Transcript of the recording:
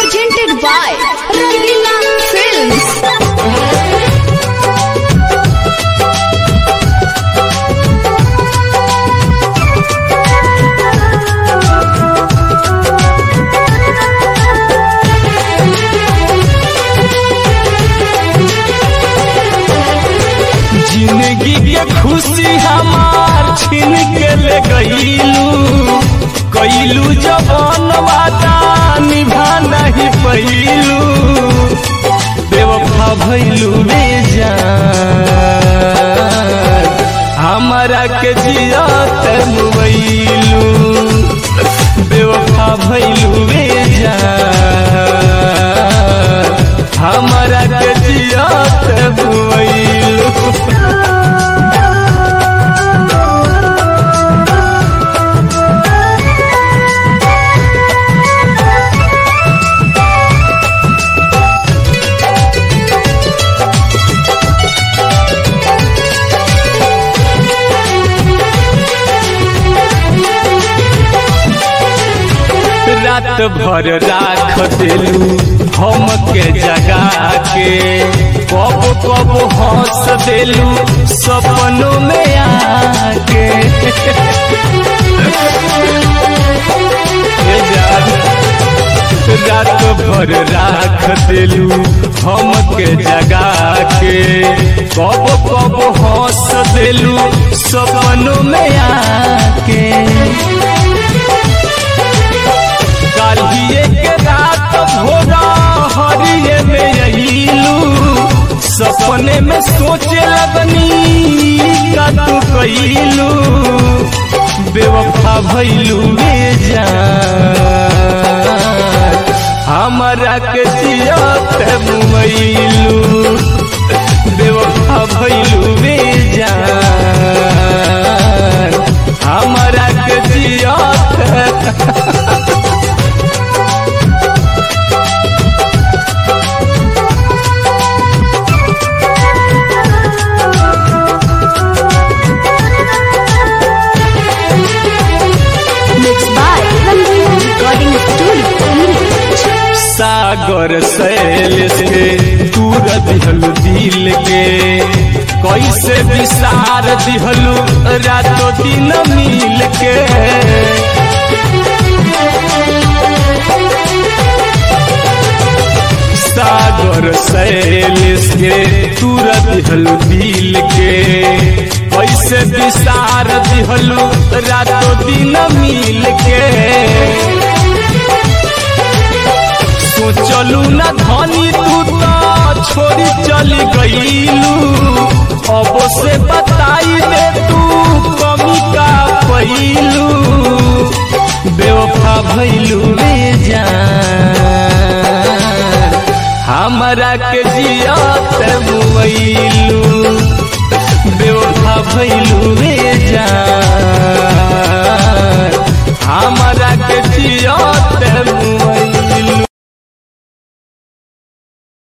presented by Rangila Films. जिंदगी के खुशी हमार छीन के ले गईलू कैलू जवान वादा निभा नहीं पैलू बेवफा भैलू रे जान हमारा के जियत मुबैलू बेवफा भैलू रे जान हमारा के जियत मुबैलू रात भर राख दिलू हम के जगा के कब कब हंस दिलू सपनों में आके हे जान, रात भर राख दिलू हम के जगा के कब कब हंस दिलू सपनों में आके कालिए के रात भोरा हरिये में अहिलू सपने में सोचे लगनी का तू कैलू बेवफा भैलू रे जान हमारा के जियत मुमैलू बेवफा भैलू रे जान हमारा के जियत Mixed by Rangila Recording Studio. सागर सैल से दूर दिहलू दिल के कैसे विसार दिहलू रातों दिन मिल के सागर सैल से दूर दिहलू दिल के कैसे विसार दिहलू रातों दिन मिल के सोचलू न धनी तू तो छोड़ी चली गईलू अब से बताई दे तू कमी का पैलू बेवफा भैलू रे जान हमारा के जियत मुबैलू बेवफा भैलू रे जान